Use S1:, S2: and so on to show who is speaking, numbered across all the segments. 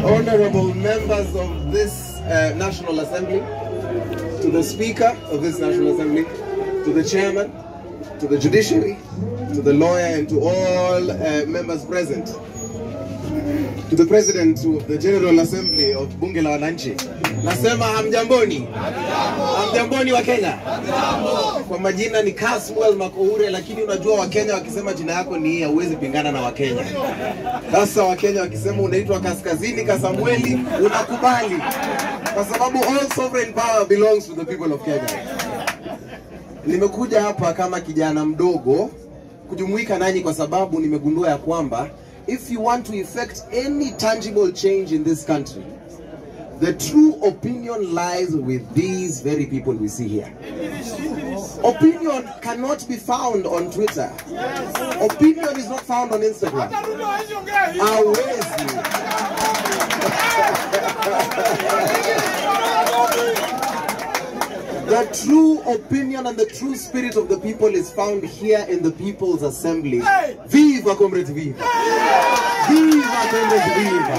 S1: honorable members of this uh, National Assembly, to the Speaker of this National Assembly, to the Chairman, to the Judiciary, to the lawyer, and to all uh, members present, to the President of the General Assembly of Bunge la Wananchi, nasema hamjamboni, hamjamboni wa Kenya. Kwa majina ni Caswell Makoure, lakini unajua Wakenya wakisema jina yako ni hii, hauwezi pingana na Wakenya. Sasa Wakenya wakisema unaitwa Kaskazini Kasamweli, unakubali kwa sababu all sovereign power belongs to the people of Kenya. Nimekuja hapa kama kijana mdogo kujumuika nanyi kwa sababu nimegundua ya kwamba if you want to effect any tangible change in this country the true opinion lies with these very people we see here. Opinion cannot be found on Twitter. Opinion is not found on Instagram. Hawezi. The true opinion and the true spirit of the people is found here in the People's Assembly. Viva, comrades, viva! Viva, comrades, viva!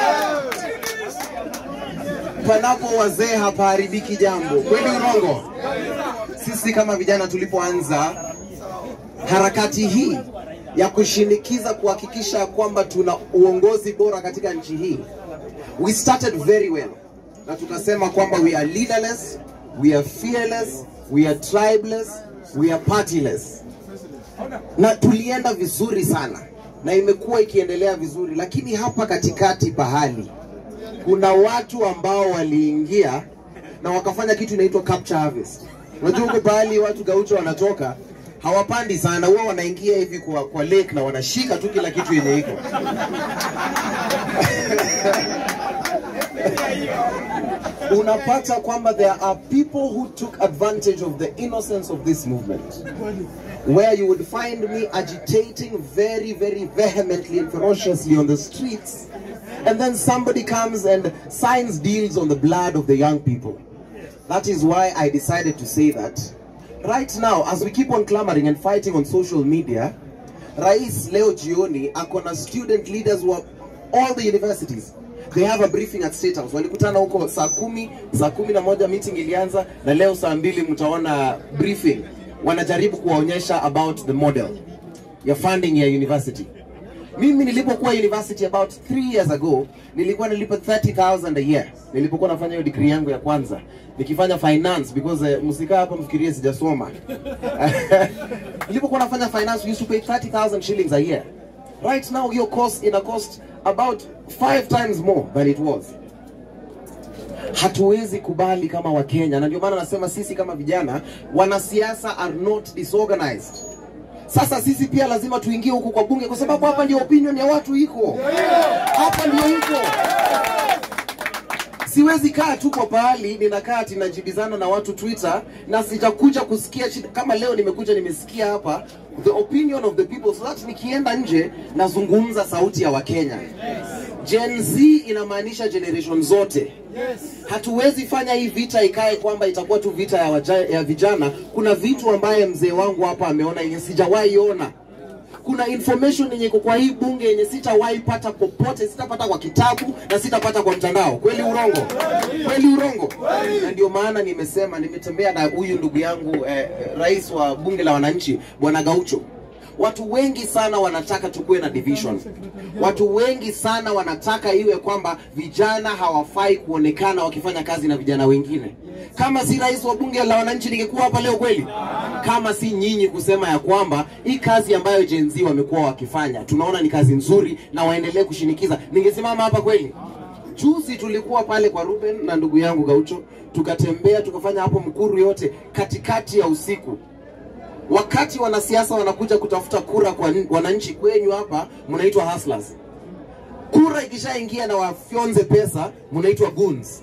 S1: Panapo wazee hapaharibiki jambo. Kweli urongo? Sisi kama vijana tulipoanza harakati hii ya kushinikiza kuhakikisha kwamba tuna uongozi bora katika nchi hii, we started very well, na tukasema kwamba we are leaderless, we are fearless, we are tribeless, we are partyless, na tulienda vizuri sana na imekuwa ikiendelea vizuri, lakini hapa katikati pahali kuna watu ambao waliingia na wakafanya kitu inaitwa capture harvest. Unajua huko pahali watu gaucho wanatoka hawapandi sana, huwa wanaingia hivi kwa, kwa lake na wanashika tu kila kitu yenye iko unapata kwamba there are people who took advantage of the innocence of this movement where you would find me agitating very very vehemently and ferociously on the streets and then somebody comes and signs deals on the blood of the young people that is why i decided to say that right now as we keep on clamoring and fighting on social media rais leo jioni akona student leaders wa all the universities they have a briefing at State House. Walikutana huko saa kumi, saa kumi na moja meeting ilianza, na leo saa mbili mtaona briefing. Wanajaribu kuwaonyesha about the model ya funding ya university. Mimi nilipokuwa university about 3 years ago, nilikuwa nilipa 30,000 a year nilipokuwa nafanya hiyo degree yangu ya kwanza nikifanya finance because uh, msikaa hapa mfikirie sijasoma. nilipokuwa nafanya finance we used to pay 30,000 shillings a year. Right now your cost ina cost about five times more than it was. Hatuwezi kubali kama Wakenya, na ndio maana nasema sisi kama vijana, wanasiasa are not disorganized. Sasa sisi pia lazima tuingie huku kwa bunge, kwa sababu hapa ndio opinion ya watu iko, hapa ndio iko. Siwezi kaa tu kwa pahali ninakaa ati najibizana na watu Twitter na sitakuja kusikia shida. Kama leo nimekuja nimesikia hapa the opinion of the people, so that nikienda nje nazungumza sauti ya Wakenya. Gen Z inamaanisha generation zote. Hatuwezi fanya hii vita ikae kwamba itakuwa tu vita ya, waja, ya vijana. Kuna vitu ambaye mzee wangu hapa ameona yenye sijawahi ona kuna information yenye iko kwa hii bunge yenye sitawahi pata popote, sitapata kwa kitabu na sitapata kwa mtandao. Kweli urongo? Kweli urongo? Na ndio maana nimesema, nimetembea na huyu ndugu yangu eh, rais wa bunge la wananchi bwana Gaucho. Watu wengi sana wanataka tukuwe na division. Watu wengi sana wanataka iwe kwamba vijana hawafai kuonekana wakifanya kazi na vijana wengine. Kama si rais wa bunge la wananchi ningekuwa hapa leo kweli? Kama si nyinyi kusema ya kwamba hii kazi ambayo Gen Z wamekuwa wakifanya tunaona ni kazi nzuri na waendelee kushinikiza, ningesimama hapa kweli? Juzi tulikuwa pale kwa Ruben na ndugu yangu Gaucho, tukatembea tukafanya hapo Mkuru yote katikati ya usiku wakati wanasiasa wanakuja kutafuta kura kwa n- wananchi kwenyu hapa, mnaitwa hustlers. Kura ikishaingia na wafyonze pesa, mnaitwa goons.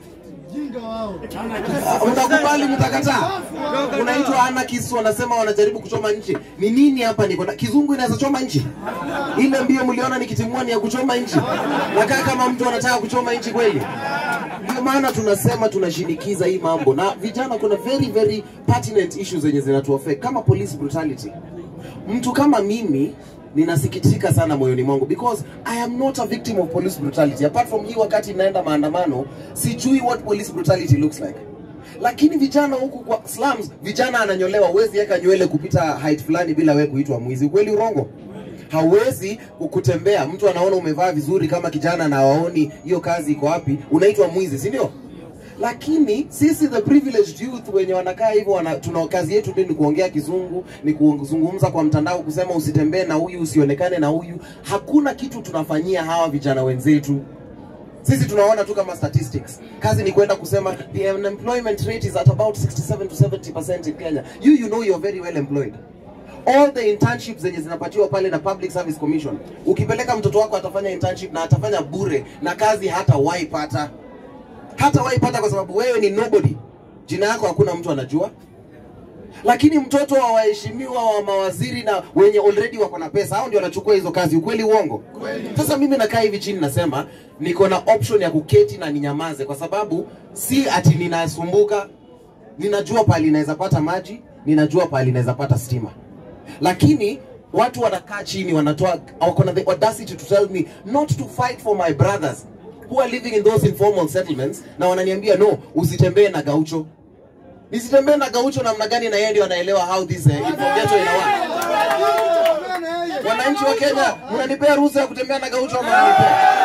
S1: Ah, Mtakubali, mtakataa? Unaitwa anarchists, wanasema wanajaribu kuchoma nchi. Ni nini hapa? Niko na kizungu inaweza choma nchi? Ile mbio mliona nikitimua ni ya kuchoma nchi? Nakaa kama mtu anataka kuchoma nchi kweli? Ndio maana tunasema tunashinikiza hii mambo, na vijana, kuna very very pertinent issues zenye zinatuaffect kama police brutality. Mtu kama mimi ninasikitika sana moyoni mwangu because I am not a victim of police brutality. Apart from hii wakati naenda maandamano, sijui what police brutality looks like. Lakini vijana huku kwa slums, vijana ananyolewa, huwezi weka nywele kupita height fulani bila wewe kuitwa mwizi. Kweli urongo? Hauwezi kutembea, mtu anaona umevaa vizuri kama kijana na waoni hiyo kazi iko wapi, unaitwa mwizi, si ndio? lakini sisi the privileged youth wenye wanakaa hivyo wana, tuna kazi yetu tu ni kuongea kizungu ni kuzungumza kwa mtandao kusema usitembee na huyu usionekane na huyu hakuna kitu tunafanyia hawa vijana wenzetu sisi tunaona tu kama statistics kazi ni kwenda kusema the unemployment rate is at about 67 to 70% in Kenya you you know you're very well employed all the internships zenye zinapatiwa pale na Public Service Commission ukipeleka mtoto wako atafanya internship na atafanya bure na kazi hata waipata hata waipata kwa sababu wewe ni nobody, jina yako hakuna mtu anajua. Lakini mtoto wa waheshimiwa wa mawaziri na wenye already wako na pesa, hao ndio wanachukua hizo kazi. Ukweli uongo? Sasa mimi nakaa hivi chini nasema niko na option ya kuketi na ninyamaze, kwa sababu si ati ninasumbuka. Ninajua pahali inaweza pata maji, ninajua pahali inaweza pata stima, lakini watu wanakaa chini wanatoa wako na the audacity to tell me not to fight for my brothers who are living in those informal settlements na wananiambia no usitembee na gaucho nisitembee na gaucho namna gani na yeye ndio anaelewa how this uh, ghetto inawa wananchi wa Kenya mnanipea ruhusa ya kutembea na gaucho ama mnanipea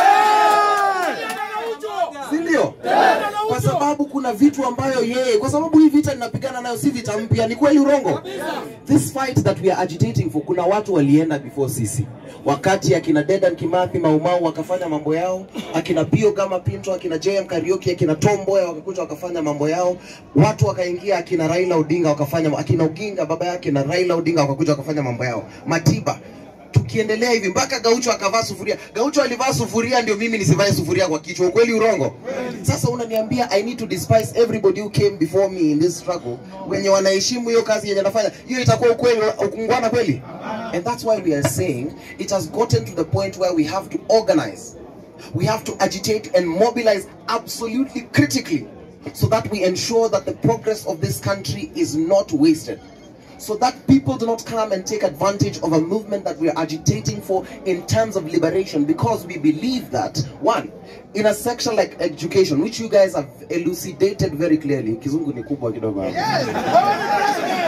S1: si ndio? Kwa sababu kuna vitu ambayo yeye, kwa sababu hii vita ninapigana nayo si vita mpya, ni kweli urongo? This fight that we are agitating for, kuna watu walienda before sisi, wakati akina Dedan Kimathi Maumau wakafanya mambo yao, akina Pio kama Pinto, akina JM Kariuki, akina Tom Mboya wakakuja wakafanya mambo yao, watu wakaingia, akina Raila Odinga wakafanya, akina Oginga baba yake na Raila Odinga wakakuja wakafanya mambo yao, Matiba tukiendelea hivi mpaka Gaucho akavaa sufuria. Gaucho alivaa sufuria ndio mimi nisivae sufuria kwa kichwa. Ukweli urongo? Sasa unaniambia I need to despise everybody who came before me in this struggle, wenye wanaheshimu hiyo kazi yenye nafanya, hiyo itakuwa ukweli ukungwana kweli? And that's why we are saying it has gotten to the point where we have to organize, we have to agitate and mobilize absolutely critically, so that we ensure that the progress of this country is not wasted so that people do not come and take advantage of a movement that we are agitating for in terms of liberation because we believe that one in a section like education which you guys have elucidated very clearly kizungu ni kubwa kidogo hapa.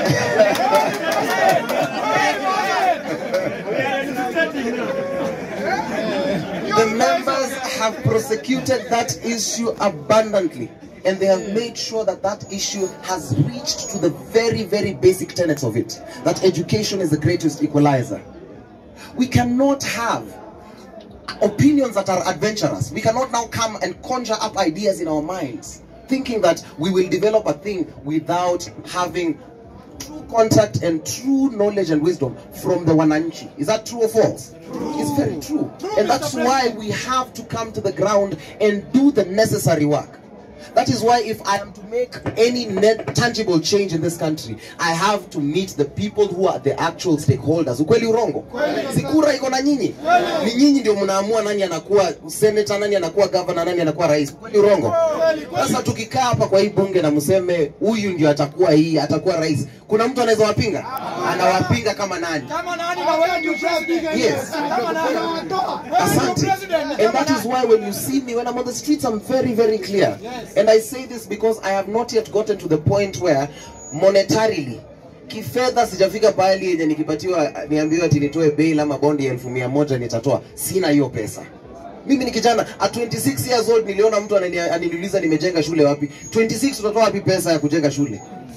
S1: the members have prosecuted that issue abundantly and they have made sure that that issue has reached to the very, very basic tenets of it that education is the greatest equalizer. We cannot have opinions that are adventurous. We cannot now come and conjure up ideas in our minds, thinking that we will develop a thing without having true contact and true knowledge and wisdom from the Wananchi. Is that true or false? It's very true. And that's why we have to come to the ground and do the necessary work. That is why if I am to make any net tangible change in this country, I have to meet the people who are the actual stakeholders. Ukweli urongo? Sikura iko na nyinyi. Ni nyinyi ndio mnaamua nani anakuwa senator, nani anakuwa governor, nani anakuwa rais. Ukweli urongo? Sasa tukikaa hapa kwa hii bunge na mseme huyu ndio atakuwa hii, atakuwa rais. Kuna mtu anaweza wapinga? Anawapinga kama nani?
S2: Kama nani na wewe ndio president?
S1: Yes.
S2: Kama nani?
S1: Asante. And that is why when you see me, when I'm on the streets, I'm very, very clear. And I say this because I have not yet gotten to the point where monetarily kifedha sijafika pahali yenye nikipatiwa niambiwe ati nitoe bail ama bondi ya elfu mia moja nitatoa. Sina hiyo pesa. Mimi ni kijana at 26 years old, niliona mtu anani- ananiuliza nimejenga shule wapi. 26 utatoa wapi pesa ya kujenga shule?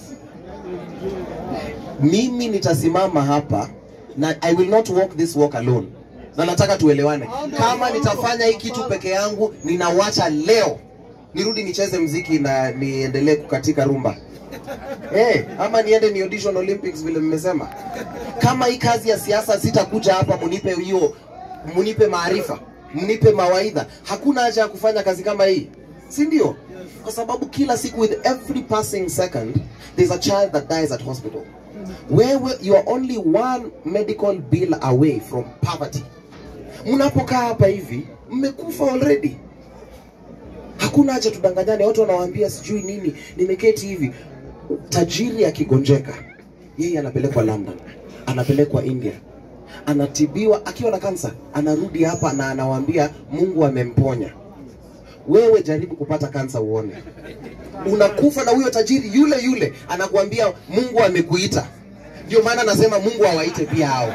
S1: Mimi nitasimama hapa na I will not walk this walk alone. Na nataka tuelewane. Kama nitafanya hii kitu peke yangu, ninawacha leo nirudi nicheze mziki na niendelee kukatika rumba. Eh, ama niende ni audition Olympics vile mmesema. Kama hii kazi ya siasa sitakuja hapa munipe hiyo munipe maarifa, mnipe mawaidha. Hakuna haja ya kufanya kazi kama hii. Si ndio? Kwa sababu kila siku with every passing second there's a child that dies at hospital. Wewe you are only one medical bill away from poverty. Mnapokaa hapa hivi mmekufa already. Hakuna haja tudanganyane, watu wanawaambia sijui nini, nimeketi hivi. Tajiri akigonjeka, yeye anapelekwa London, anapelekwa India, anatibiwa akiwa na kansa, anarudi hapa na anawaambia Mungu amemponya. Wewe jaribu kupata kansa uone, unakufa na huyo tajiri yule yule anakuambia Mungu amekuita. Ndio maana nasema Mungu awaite pia hao.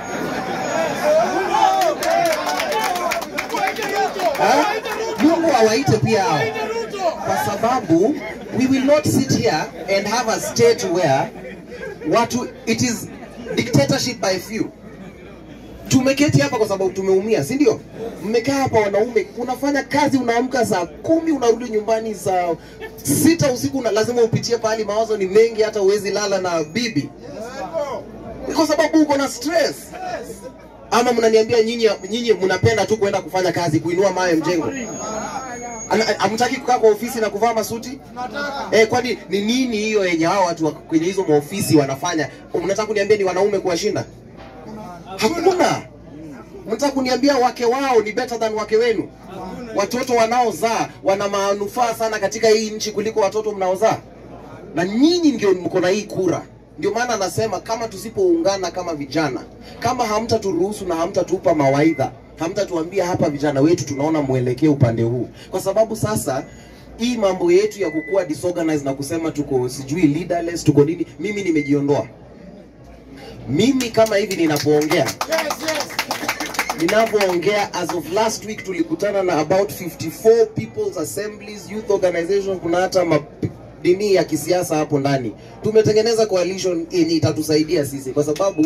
S1: Ha? Mungu awaite pia hao kwa sababu we will not sit here and have a state where watu it is dictatorship by few tumeketi hapa kwa sababu tumeumia si ndio mmekaa hapa wanaume unafanya kazi unaamka saa kumi unarudi nyumbani saa sita usiku una, lazima upitie pahali mawazo ni mengi hata uwezi lala na bibi Ni kwa sababu uko na stress ama mnaniambia nyinyi nyinyi mnapenda tu kwenda kufanya kazi kuinua mawe mjengo Ana- hamtaki kukaa kwa ofisi na kuvaa masuti eh, kwani ni nini hiyo yenye hao watu wa- kwenye hizo maofisi wanafanya mnataka kuniambia ni wanaume kuwashinda hakuna mnataka kuniambia wake wao ni better than wake wenu watoto wanaozaa wana manufaa sana katika hii nchi kuliko watoto mnaozaa na nyinyi ndio mko na hii kura ndio maana anasema kama tusipoungana kama vijana kama hamtaturuhusu na hamtatupa mawaidha hamtatuambia hapa vijana wetu tunaona mwelekeo upande huu kwa sababu sasa hii mambo yetu ya kukuwa disorganized na kusema tuko sijui leaderless tuko nini mimi nimejiondoa mimi kama hivi ninapoongea ninavyoongea as of last week tulikutana na about 54 people's assemblies youth organizations kuna hata ma- dini ya kisiasa hapo ndani tumetengeneza coalition yenye itatusaidia sisi kwa sababu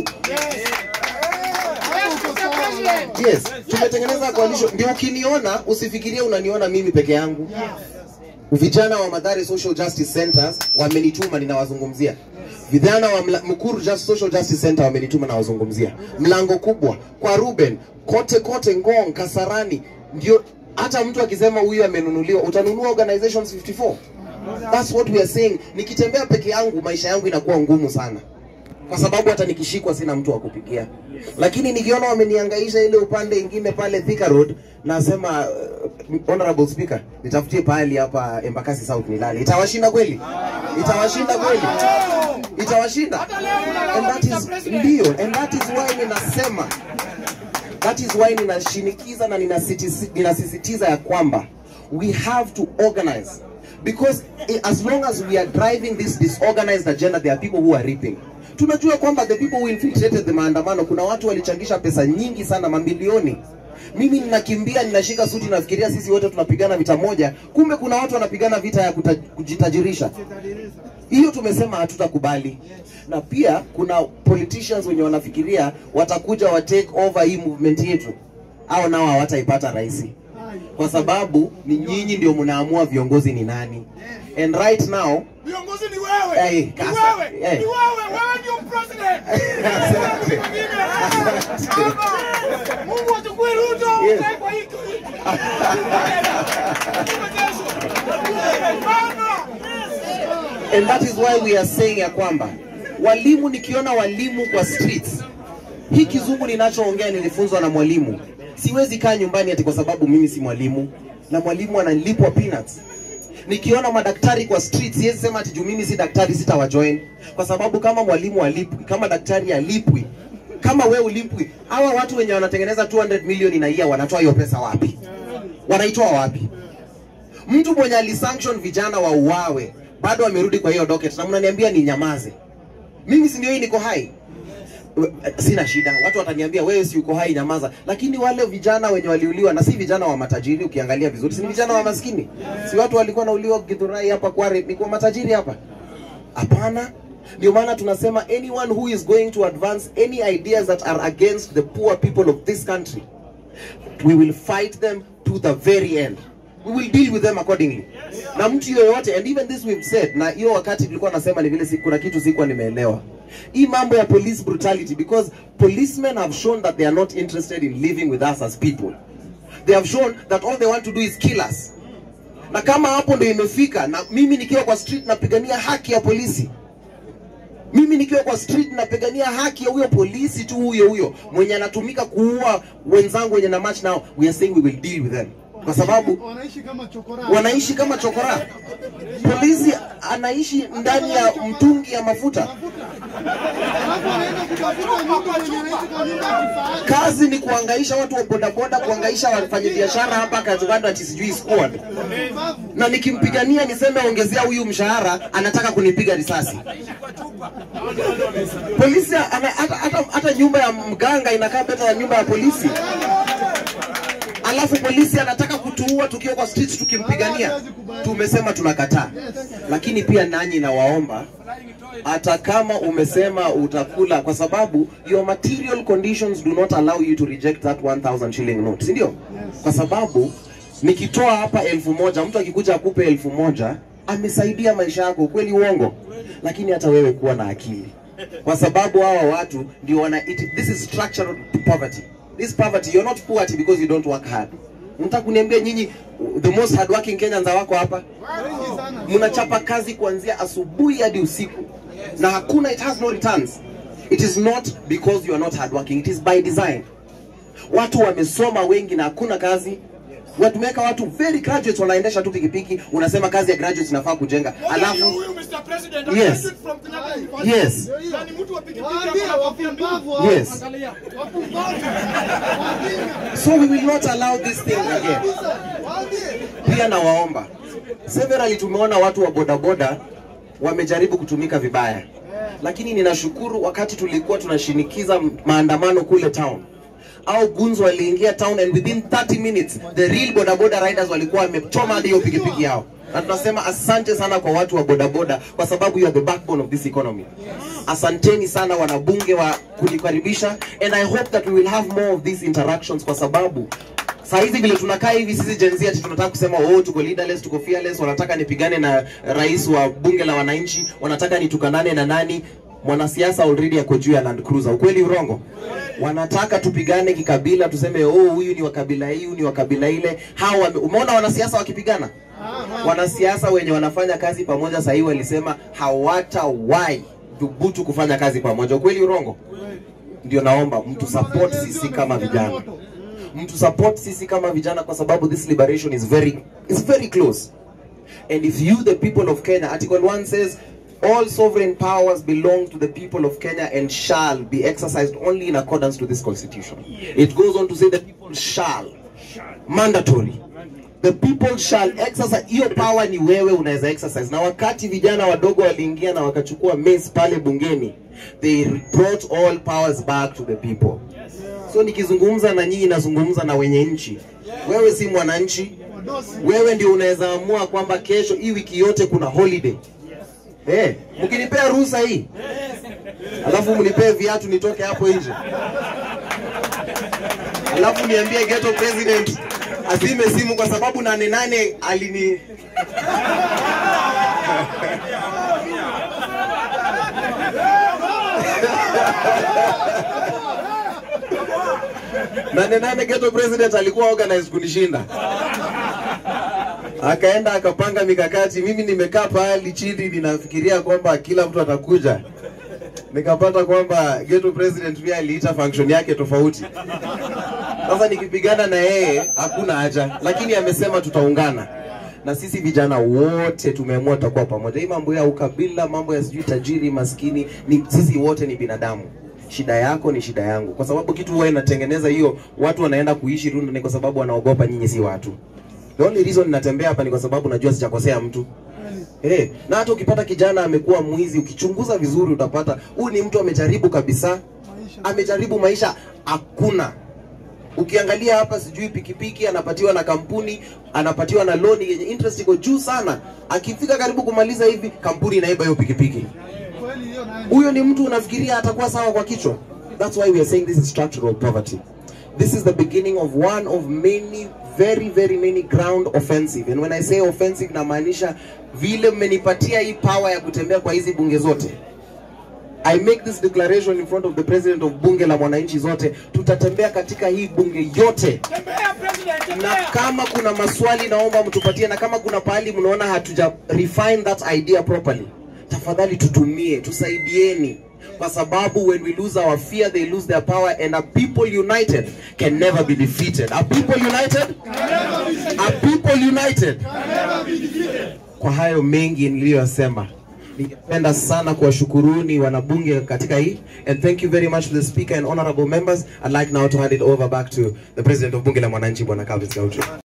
S1: yes tumetengeneza coalition ndio ukiniona usifikirie unaniona mimi peke yangu vijana wa Madhare Social Justice Centers wamenituma ninawazungumzia. Vijana wa Mla- Mukuru Just Social Justice Center wamenituma nawazungumzia. Mlango kubwa kwa Ruben, kote kote Ngong, Kasarani, ndio hata mtu akisema huyu amenunuliwa, utanunua organizations 54. That's what we are saying. Nikitembea peke yangu maisha yangu inakuwa ngumu sana kwa sababu hata nikishikwa sina mtu wa kupigia, lakini nikiona wameniangaisha ile upande ingine pale Thika Road, nasema uh, honorable speaker, nitafutie pahali hapa Embakasi South nilale. Itawashinda kweli? Itawashinda kweli? Itawashinda? And that is ndio, and that is why ninasema that is why ninashinikiza na ninasitisi- ninasisitiza ya kwamba we have to organize because eh, as long as we are driving this disorganized agenda there are people who are reaping tunajua kwamba the people who infiltrated the maandamano kuna watu walichangisha pesa nyingi sana mamilioni mimi ninakimbia ninashika suti nafikiria sisi wote tunapigana vita moja kumbe kuna watu wanapigana vita ya kuta, kujitajirisha hiyo tumesema hatutakubali na pia kuna politicians wenye wanafikiria watakuja wa take over hii movement yetu au nao hawataipata rahisi kwa sababu ni nyinyi ndio mnaamua viongozi ni nani and right now
S2: Viongozi ni wewe.
S1: Eh,
S2: Ni
S1: kasa-
S2: wewe.
S1: eh.
S2: Ni wewe. Wewe ndio president.
S1: Asante.
S2: Mwingine. Hapa. Mungu achukue Ruto
S1: Yes.
S2: ukae kwa hiki. Baba.
S1: and that is why we are saying ya kwamba walimu nikiona walimu kwa streets hii kizungu ninachoongea nilifunzwa na mwalimu siwezi kaa nyumbani ati kwa sababu mimi si mwalimu na mwalimu analipwa peanuts nikiona madaktari kwa street siwezi sema ati juu mimi si daktari sitawajoin kwa sababu kama mwalimu alipwi kama daktari alipwi kama we ulipwi hawa watu wenye wanatengeneza 200 milioni na year wanatoa hiyo pesa wapi wanaitoa wapi mtu mwenye alisanction vijana wa uawe bado amerudi kwa hiyo docket na mnaniambia ni nyamaze mimi si ndio hii niko hai We- sina shida watu wataniambia wewe si uko hai nyamaza lakini wale vijana wenye waliuliwa na si vijana wa matajiri ukiangalia vizuri si ni vijana wa maskini si watu walikuwa nauliwa Githurai hapa Kware ni kwa matajiri hapa hapana ndio maana tunasema anyone who is going to advance any ideas that are against the poor people of this country we will fight them to the very end we will deal with them accordingly na mtu yoyote and even this we've said na hiyo wakati tulikuwa nasema ni vile si- kuna kitu sikuwa nimeelewa hii mambo ya police brutality because policemen have shown that they are not interested in living with us as people they have shown that all they want to do is kill us na kama hapo ndio imefika na mimi nikiwa kwa street napigania haki ya polisi mimi nikiwa kwa street napigania haki ya huyo polisi tu huyo huyo mwenye anatumika kuua wenzangu wenye na match nao we are saying we will deal with them kwa sababu
S3: wanaishi kama chokora.
S1: wanaishi kama chokora. Polisi anaishi ndani ya mtungi ya mafuta.
S3: Alafu wanaenda kutafuta mtu mwenye anaishi kwa nyumba ya kifahari.
S1: Kazi ni kuangaisha watu wa bodaboda, kuangaisha wafanyabiashara hapa Kajiado ati sijui squad.
S3: Mbavu.
S1: Na nikimpigania niseme ongezea huyu mshahara, anataka kunipiga risasi. Polisi ana- hata, hata, hata nyumba ya mganga inakaa beta ya nyumba ya polisi. Alafu polisi anataka kutuua tukiwa kwa streets tukimpigania. Tumesema tunakataa. Lakini pia nanyi nawaomba hata kama umesema utakula kwa sababu your material conditions do not allow you to reject that 1000 shilling note si ndio kwa sababu nikitoa hapa elfu moja mtu akikuja akupe elfu moja amesaidia maisha yako kweli uongo lakini hata wewe kuwa na akili kwa sababu hawa watu ndio wana it, this is structural poverty this poverty you're not poverty because you don't work hard mtaka kuniambia nyinyi the most hardworking Kenyans wako hapa
S3: Wengi sana.
S1: mnachapa kazi kuanzia asubuhi hadi usiku na hakuna it has no returns it is not because you are not hardworking it is by design watu wamesoma wengi na hakuna kazi watumeweka watu very graduates wanaendesha tu pikipiki unasema kazi ya graduates inafaa kujenga
S2: Huyu
S1: alafu
S2: huyu Mr. President
S1: Yes.
S2: graduate from Kenyatta University.
S1: yes
S2: Na ni mtu wa pikipiki
S3: Waambie
S2: hapa na kofia mbili.
S3: wapumbavu hao.
S1: yes
S2: Angalia.
S3: Wapumbavu. Wajinga.
S1: so we will not allow this thing again
S3: Kabisa. Waambie.
S1: pia nawaomba severally tumeona watu wa bodaboda wamejaribu kutumika vibaya lakini ninashukuru wakati tulikuwa tunashinikiza maandamano kule town au gunzo waliingia town and within 30 minutes the real bodaboda riders walikuwa wamechoma hadi hiyo pikipiki yao na tunasema asante sana kwa watu wa bodaboda kwa sababu you are the backbone of this economy asanteni sana wanabunge wa kunikaribisha and i hope that we will have more of these interactions kwa sababu saa hizi vile tunakaa hivi sisi Gen Z ati tunataka kusema oh, tuko leaderless, tuko fearless, wanataka nipigane na rais wa bunge la wananchi, wanataka nitukanane na nani mwanasiasa already ako juu ya Land Cruiser. Ukweli urongo? Wanataka tupigane kikabila, tuseme oh, huyu ni wa kabila hii, huyu ni wa kabila ile. Hao wame- umeona wanasiasa wakipigana? Wanasiasa wenye wanafanya kazi pamoja sahii walisema hawatawahi dhubutu kufanya kazi pamoja. Ukweli urongo? Ndio naomba mtu support sisi kama vijana mtu support sisi kama vijana kwa sababu this liberation is very is very close and if you the people of Kenya article 1 says all sovereign powers belong to the people of Kenya and shall be exercised only in accordance to this constitution it goes on to say the people shall mandatory the people shall exercise hiyo power ni wewe unaweza exercise na wakati vijana wadogo waliingia na wakachukua mace pale bungeni they brought all powers back to the people so nikizungumza na nyinyi nazungumza na wenye nchi wewe si mwananchi
S3: Wadosi.
S1: wewe ndio unaweza amua kwamba kesho hii wiki yote kuna holiday Eh, mkinipea ruhusa hii alafu mnipee viatu nitoke hapo nje alafu niambie ghetto president azime simu kwa sababu nane nane alini nane nane ghetto president alikuwa organized kunishinda akaenda akapanga mikakati mimi nimekaa pahali chini ninafikiria kwamba kila mtu atakuja nikapata kwamba ghetto president pia aliita function yake tofauti sasa nikipigana na yeye hakuna haja lakini amesema tutaungana na sisi vijana wote tumeamua tutakuwa pamoja hii mambo ya ukabila mambo ya sijui tajiri maskini ni sisi wote ni binadamu shida yako ni shida yangu kwa sababu kitu huwa inatengeneza hiyo watu wanaenda kuishi Runda ni kwa sababu wanaogopa nyinyi si watu the only reason natembea hapa ni kwa sababu najua sijakosea mtu Eh, na hata ukipata kijana amekuwa mwizi, ukichunguza vizuri utapata huyu ni mtu amejaribu kabisa, amejaribu maisha, hakuna. Ukiangalia hapa, sijui pikipiki anapatiwa na kampuni, anapatiwa na loni yenye interest iko juu sana. Akifika karibu kumaliza hivi, kampuni inaiba hiyo pikipiki.
S3: Kweli hiyo nayo.
S1: Huyo ni mtu unafikiria atakuwa sawa kwa kichwa? That's why we are saying this is structural poverty. This is the beginning of one of many very very many ground offensive. And when I say offensive namaanisha vile mmenipatia hii power ya kutembea kwa hizi bunge zote. I make this declaration in front of the president of bunge la mwananchi zote, tutatembea katika hii bunge yote
S2: Tembea president,
S1: na
S2: tembea.
S1: kama kuna maswali naomba mtupatie, na kama kuna pahali mnaona hatuja refine that idea properly, tafadhali tutumie, tusaidieni. kwa sababu when we lose our fear they lose their power and a people united can never be defeated a people united a people united kwa hayo mengi niliyosema ningependa sana kuwashukuruni wanabunge katika hii and thank you very much to the speaker and honorable members i'd like now to hand it over back to the president of bunge la mwananchi bwana Calvin Gaucho